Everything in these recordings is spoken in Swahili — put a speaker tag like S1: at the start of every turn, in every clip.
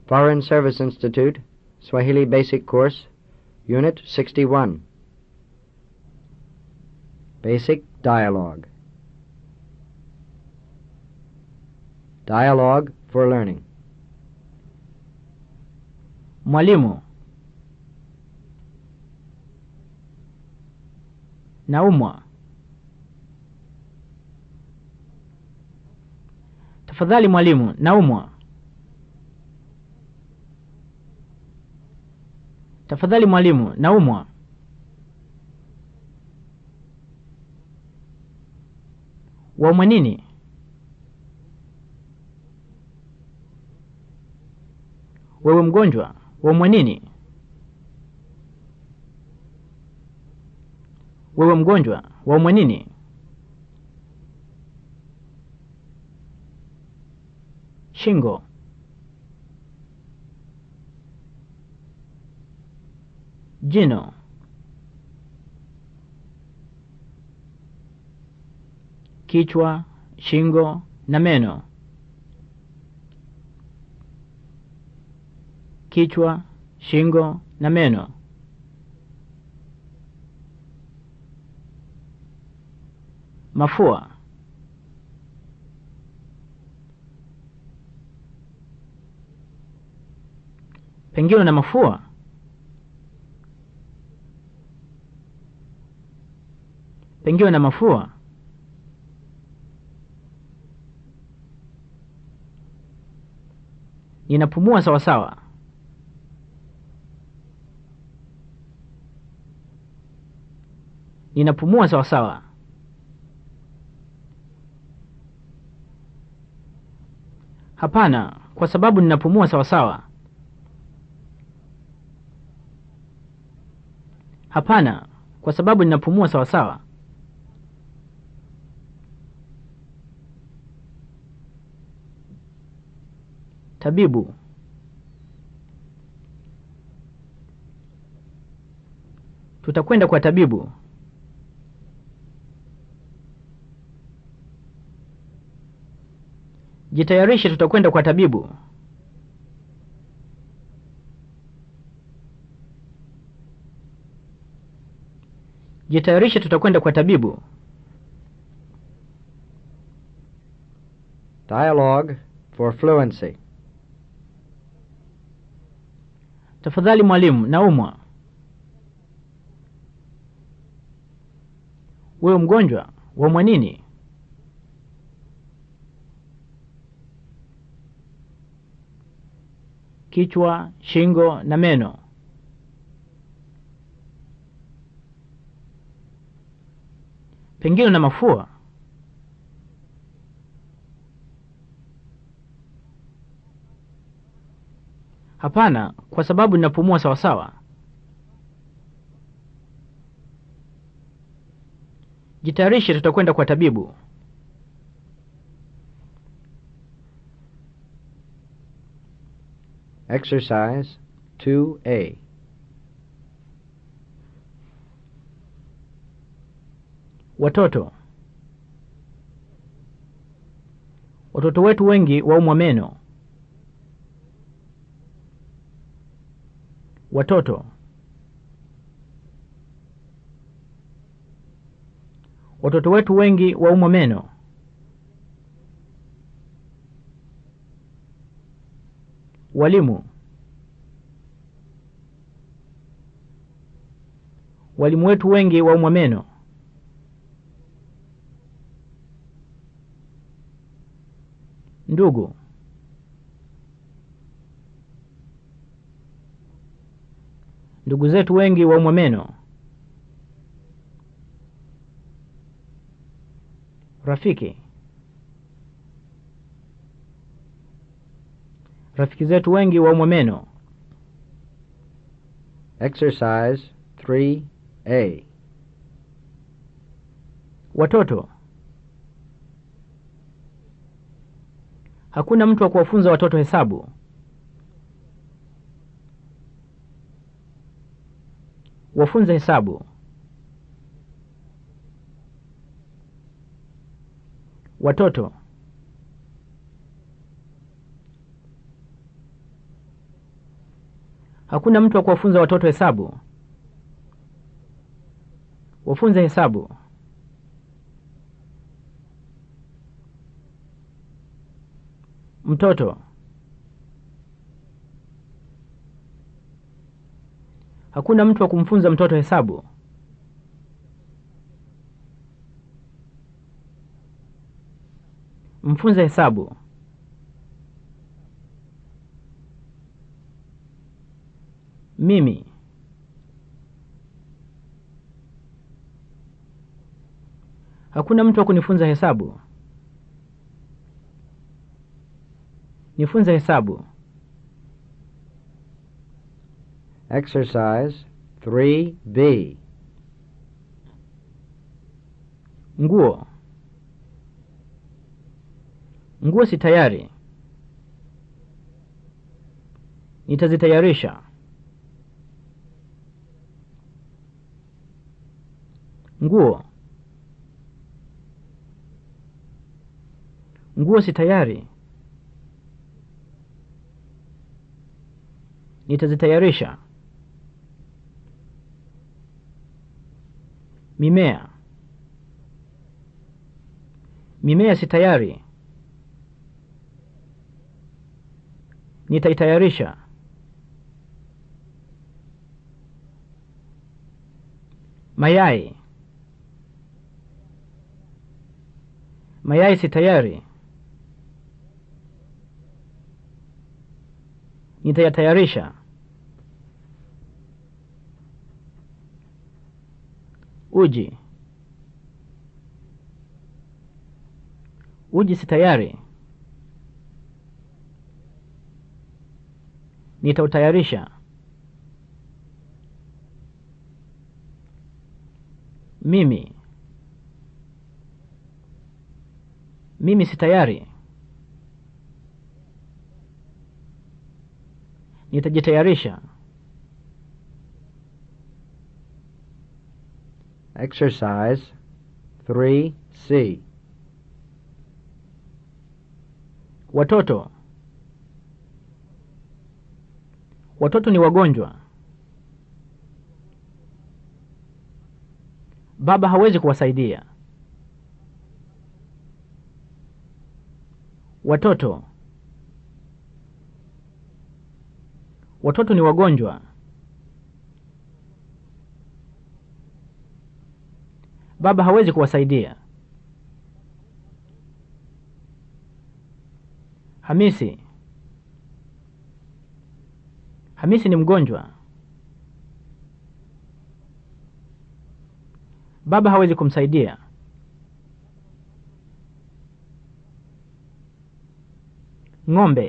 S1: Foreign Service Institute, Swahili Basic Course, Unit 61. Basic Dialogue. Dialogue for Learning.
S2: Mwalimu, naumwa. Tafadhali mwalimu, naumwa. Tafadhali mwalimu, naumwa. Waumwa nini? Wewe mgonjwa, waumwa nini? Wewe mgonjwa, waumwa nini? Shingo. Jino. Kichwa, shingo na meno. Kichwa, shingo na meno. Mafua. Pengine na mafua. Pengine na mafua. Ninapumua sawa sawa. Ninapumua sawa sawa. Hapana, kwa sababu ninapumua sawa sawa. Hapana, kwa sababu ninapumua sawa sawa. Tabibu. Tutakwenda kwa tabibu. Jitayarishe, tutakwenda kwa tabibu. Jitayarishe, tutakwenda kwa tabibu.
S1: Dialogue for Fluency.
S2: Tafadhali mwalimu, naumwa. Wewe mgonjwa, waumwa nini? Kichwa, shingo na meno. Pengine na mafua. Hapana, kwa sababu ninapumua sawa sawa. Jitayarishe, tutakwenda kwa tabibu.
S1: Exercise 2A.
S2: Watoto. Watoto wetu wengi waumwa meno. Watoto. Watoto wetu wengi waumwa meno. Walimu. Walimu wetu wengi waumwa meno. Ndugu. Ndugu zetu wengi waumwa meno. Rafiki. Rafiki zetu wengi waumwa meno.
S1: Exercise 3A.
S2: Watoto. Hakuna mtu wa kuwafunza watoto hesabu. Wafunze hesabu. Watoto. Hakuna mtu wa kuwafunza watoto hesabu. Wafunze hesabu. Mtoto. Hakuna mtu wa kumfunza mtoto hesabu. Mfunze hesabu. Mimi. Hakuna mtu wa kunifunza hesabu. Nifunze hesabu.
S1: Exercise 3B.
S2: Nguo. Nguo si tayari. Nitazitayarisha. Nguo. Nguo si tayari. Nitazitayarisha. Mimea. Mimea si tayari. Nitaitayarisha. Mayai. Mayai si tayari. Nitayatayarisha. Uji. Uji si tayari. Nitautayarisha. Mimi. Mimi si tayari. Nitajitayarisha.
S1: Exercise 3C.
S2: Watoto. Watoto ni wagonjwa. Baba hawezi kuwasaidia. Watoto. Watoto ni wagonjwa. Baba hawezi kuwasaidia. Hamisi. Hamisi ni mgonjwa. Baba hawezi kumsaidia. Ng'ombe.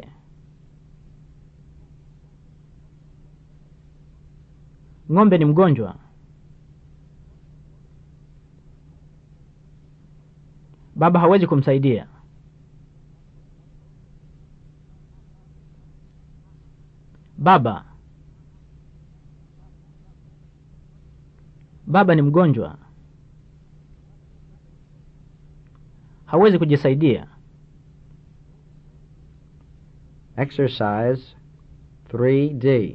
S2: Ng'ombe ni mgonjwa. Baba hawezi kumsaidia. Baba. Baba ni mgonjwa. Hawezi kujisaidia.
S1: Exercise 3D.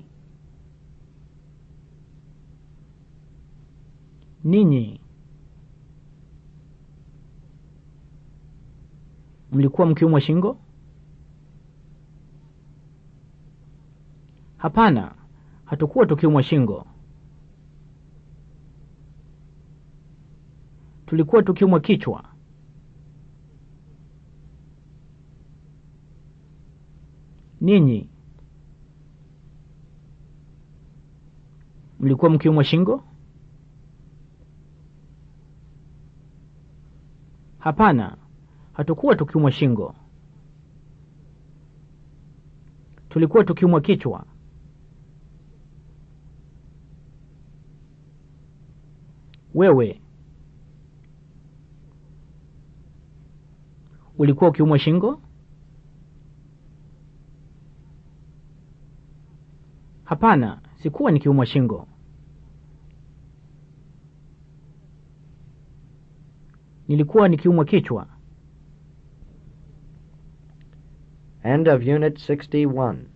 S2: Ninyi mlikuwa mkiumwa shingo? Hapana, hatukuwa tukiumwa shingo. Tulikuwa tukiumwa kichwa. Ninyi mlikuwa mkiumwa shingo? Hapana, hatukuwa tukiumwa shingo. Tulikuwa tukiumwa kichwa. Wewe ulikuwa ukiumwa shingo? Hapana, sikuwa nikiumwa shingo. Nilikuwa nikiumwa kichwa.
S1: End of Unit 61.